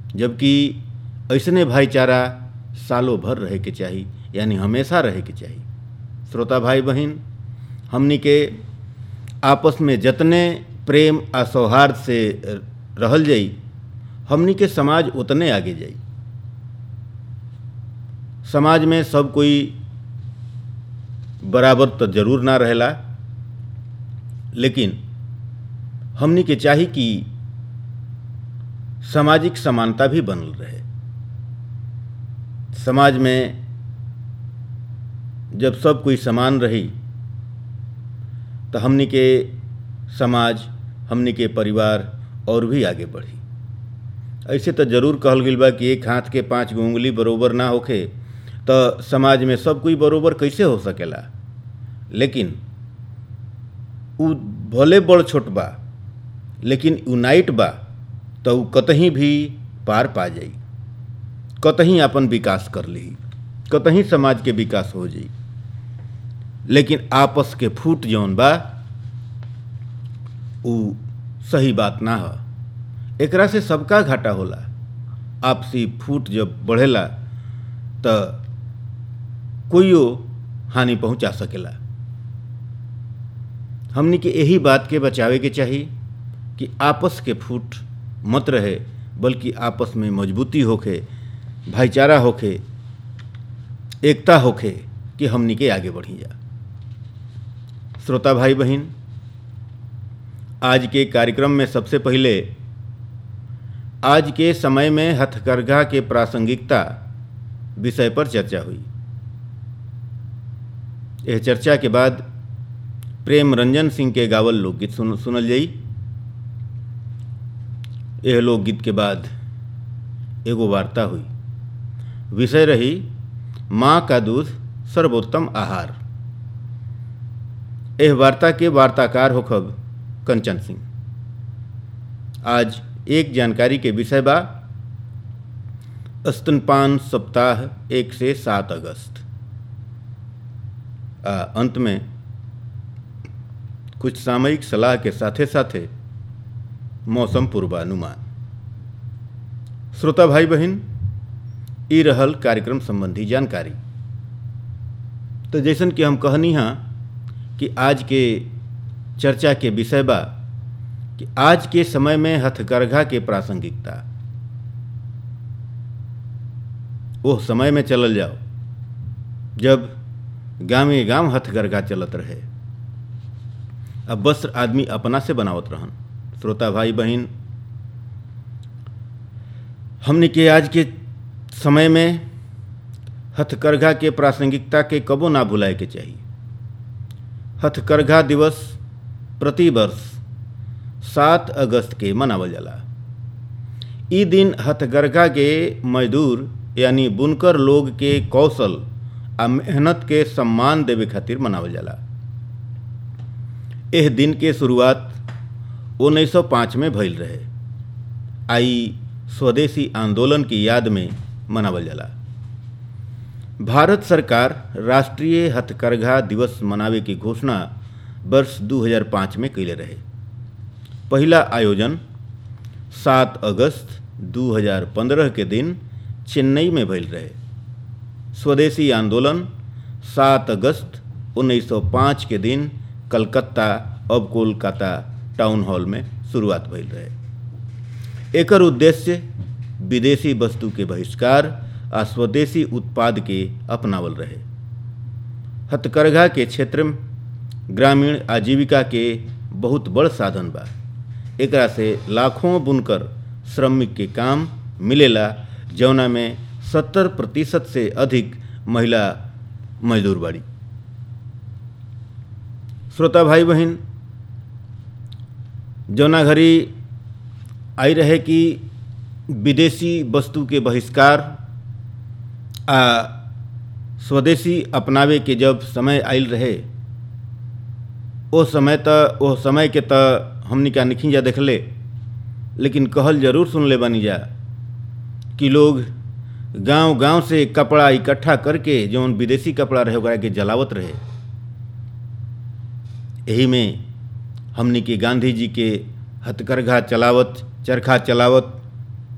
जबकि ऐसने भाईचारा सालों भर रहे के चाही यानी हमेशा रहे के चाही श्रोता भाई बहन हमनी के आपस में जतने प्रेम आ सौहार्द से रहल जाई हमनी के समाज उतने आगे जाई समाज में सब कोई बराबर तो जरूर ना रहेला लेकिन हमनी के चाही कि सामाजिक समानता भी बनल रहे समाज में जब सब कोई समान रही तो हमनी के समाज हमनी के परिवार और भी आगे बढ़ी ऐसे तो जरूर कहल गई बा कि एक हाथ के पांच गो उंगली बरोबर ना होखे तो समाज में सब कोई बरोबर कैसे हो सकेला लेकिन उ भले बड़ छोट बा लेकिन यूनाइट बा तो उ कतहीं भी पार पा जाई कतहीं अपन विकास कर ली कतहीं समाज के विकास हो जाई लेकिन आपस के फूट जौन बा उ सही बात ना ह एकरा से सबका घाटा होला आपसी फूट जब बढ़ेला तो कोइयो हानि पहुंचा सकेला हमनी के यही बात के बचावे के चाही कि आपस के फूट मत रहे बल्कि आपस में मजबूती होखे भाईचारा होखे एकता होखे कि हमनी के आगे बढ़ी जा श्रोता भाई बहन आज के कार्यक्रम में सबसे पहले आज के समय में हथकरघा के प्रासंगिकता विषय पर चर्चा हुई यह चर्चा के बाद प्रेम रंजन सिंह के गावल लोकगीत सुन सुनल जाई यह लोकगीत के बाद एगो वार्ता हुई विषय रही माँ का दूध सर्वोत्तम आहार यह वार्ता के वार्ताकार होखब कंचन सिंह आज एक जानकारी के विषय बा स्तनपान सप्ताह एक से सात अगस्त आ, अंत में कुछ सामयिक सलाह के साथे साथे मौसम पूर्वानुमान श्रोता भाई बहन ई रहल कार्यक्रम संबंधी जानकारी तो जैसन कि हम कहनी हाँ कि आज के चर्चा के विषय बा कि आज के समय में हथकरघा के प्रासंगिकता ओह समय में चलल जाओ जब गाँवे गांव हथकरघा चलत रहे अब वस्त्र आदमी अपना से बनावत रहन श्रोता भाई बहन हमने के आज के समय में हथकरघा के प्रासंगिकता के कबो ना भुलाए के चाहिए हथकरघा दिवस प्रति वर्ष सात अगस्त के मनावल जाला ई दिन हथकरघा के मजदूर यानी बुनकर लोग के कौशल आ मेहनत के सम्मान देवे खातिर मनावल जाला एह दिन के शुरुआत 1905 में भइल रहे आई स्वदेशी आंदोलन की याद में मनावल जाला भारत सरकार राष्ट्रीय हथकरघा दिवस मनावे की घोषणा वर्ष 2005 में कैले रहे पहला आयोजन 7 अगस्त 2015 के दिन चेन्नई में भइल रहे स्वदेशी आंदोलन 7 अगस्त 1905 के दिन कलकत्ता अब कोलकाता टाउन हॉल में शुरुआत भइल रहे एकर उद्देश्य विदेशी वस्तु के बहिष्कार आ स्वदेशी उत्पाद के अपनावल रहे हथकरघा के क्षेत्र में ग्रामीण आजीविका के बहुत बड़ साधन बा एकरा से लाखों बुनकर श्रमिक के काम मिलेला जौना में सत्तर प्रतिशत से अधिक महिला मजदूर बाड़ी श्रोता भाई बहन जौना घड़ी आई रहे कि विदेशी वस्तु के बहिष्कार आ स्वदेशी अपनावे के जब समय आयल रहे ओ समय त ओ समय के त हमनी का निखी जा देखले लेकिन कहल जरूर सुन ले बनी जा कि लोग गांव गांव से कपड़ा इकट्ठा करके जौन विदेशी कपड़ा रहे ओकरा के जलावत रहे यही में हमनी के गांधी जी के हथकरघा चलावत चरखा चलावत